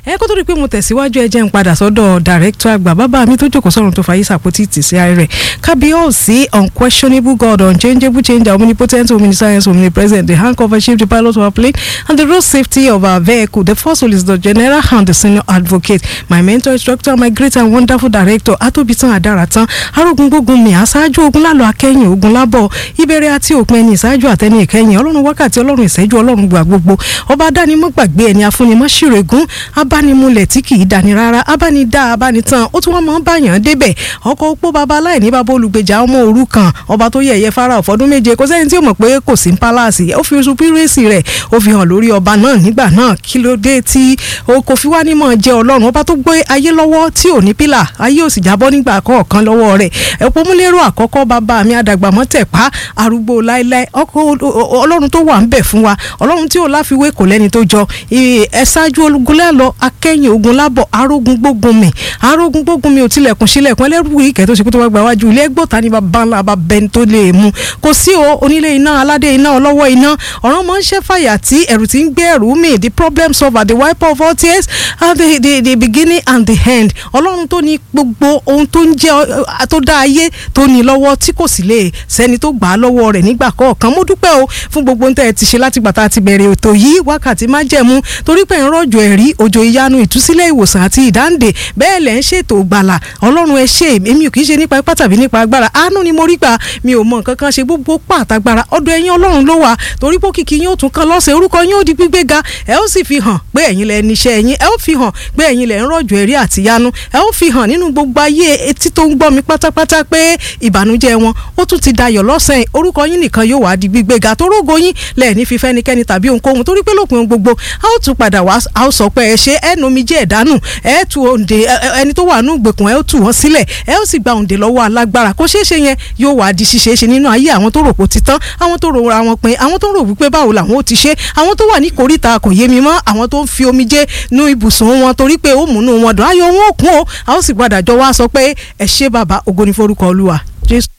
ẹ kó tó di pé mo tẹ̀síwájú ẹ jẹ́ ń padà sọ́dọ̀ director àgbà bàbá mi tó jókòó sọ̀run tó fàyè sàpótì tì sí ààrẹ kábíyèsí unquestionable god unchangeable changer omnipotent omniscience omnipresent the handcover chief the pilot of our plane and the road safety of our vehicle the first solicitor general and the senior advocate my mentor instructor my great and wonderful director atobitan adaratan arógun gbógun mi aṣáájú ogun lálọ akẹ́yìn ogun lábọ̀ ìbẹ̀rẹ̀ àti òpin ẹni ìṣáájú àtẹni ìkẹyìn ọlọ́run wákàtí ọlọ́run ìṣẹ́jú ọlọ́run gbà gbogbo ọba dánimọ̀ gbàgbé ẹni afúnimọ̀ ṣìrègùn abánimúlẹ̀ tí kì í dání rárá abánidá abánitán ó tún wọn máa ń báyàn débẹ̀ ọkọ̀ opó baba aláìní baba olùgbèjà ọmọ òrukàn ọba tó yẹ̀yẹ́ fara ọ̀fọ́dún méje kò sẹ́ni tí ó mọ̀ pé kò sí pálásì ó fi supírẹ́sì rẹ̀ ó fi hàn lórí ọba náà nígbà náà kí ló dé tí o kò fi wá nímọ̀ jẹ́ ọlọ́run ọba tó gbé ayé lọ́wọ́ tí ò ní pílà ayé ò sì jábọ́ nígbà kọ̀ọ̀kan lọ́wọ́ rẹ̀ ẹ̀pọ̀ múlẹ́rọ̀ àkọ́kọ́ bàbá mi àdàgbàmọ́ tẹ̀pá arúgbó láéláé ọkọ̀ ọlọ́run tó wà ń bẹ̀ fún wa ọlọ́run tí ò láfiwé kò lẹ́ni tó jọ ẹ ṣáájú ológun lẹ́lọ akẹ́yìn ogun lábọ̀ arógun gbógun mi arógun gbógun mi ò tilẹ̀kùn sílẹ̀kùn ẹlẹ́rú ìkẹ́ tó ṣe kó tó wá gba wájú ilé ẹgbọ́ta ní bàbá ńlá bá bẹni tó lè mú kò sí o onílé iná aládé iná ọlọ́wọ́ iná ọ̀ràn máa ń ṣẹ́ fàyà tí ẹ̀rù ti ń gbé ẹ̀rù mi the problem solver the wiper of all tears and the, the, the beginning and the end ọlọ́run tó ní gbogbo ohun tó ń jẹ́ tó dá ayé tó ní lọ́wọ́ tí kò sì lè sẹ́ni tó gbà á lọ́wọ́ rẹ̀ nígbà kọ̀ọ̀kan mo dúpẹ́ o fún gbogbo ohun tẹ́ ẹ ti ṣe láti gbàtà ti bẹ̀rẹ̀ ètò yìí wákàtí má jẹ̀mú torí pé ń rọ̀jò ẹ̀rí òjò ìyanu ìtúsílẹ̀ ìwòsàn àti ìdáǹdè bẹ́ẹ̀ lẹ̀ ń ṣètò gbàlà ọlọ́run ẹ ṣe èmi ò kì í ṣe nípa ipá tàbí nípa agbára àánú ni mo rí gbà mi ò mọ nǹkan kan ṣe gbogbo pàtàgbára ọ̀dọ̀ ẹ̀yin ọlọ́run ló wà torí pé kìkì yín ó tún kan lọ́sẹ̀ orúkọ yín ó di gbígbé ga ẹ ó sì fi hàn pé ẹ̀yin lẹ níṣẹ́ ẹ̀yin ẹ ó fi hàn pé ẹ̀yin lẹ ń rọ̀jò ẹ̀rí àti ìyanu ẹ ó fi hàn nínú gbogbo ayé etí tó ń gbọ́ mi pátápátá pé ìbànújẹ́ wọn ó tún ti dayọ̀ lọ́sẹ̀ orúkọ yín nìkan yóò wá di gbígbé ga tó rógo yín lẹ̀ ní fífẹ́nikẹ́ni tàbí ohunkóhun torí pé lópin gbogbo a ó tún padà wá a ó sọ pé ẹ ṣe ẹ nomi jẹ́ ẹ̀dánù ẹ tu òǹdè ẹni tó wà nù gbèkùn ẹ ó tù wọ́n sílẹ̀ ẹ ó sì gba òǹdè lọ́wọ́ alágbára kó ṣeé ṣe yẹn yóò wá di ṣíṣe ṣe nínú ayé àwọn tó rò pó ti tán àwọn tó rò ra wọn pin àwọn tó rò wípé báwo làwọn ó ti ṣe àwọn tó wà ní kòríta kò yé mi mọ́ àwọn tó ń fi omijé nu ibùsùn wọn torí pé ó múnú wọn dùn ayọ̀ wọn ò kún o a ó sì padà jọ wá sọ pé ẹ ṣé bàbá ògo ni forúkọ olúwa jésù.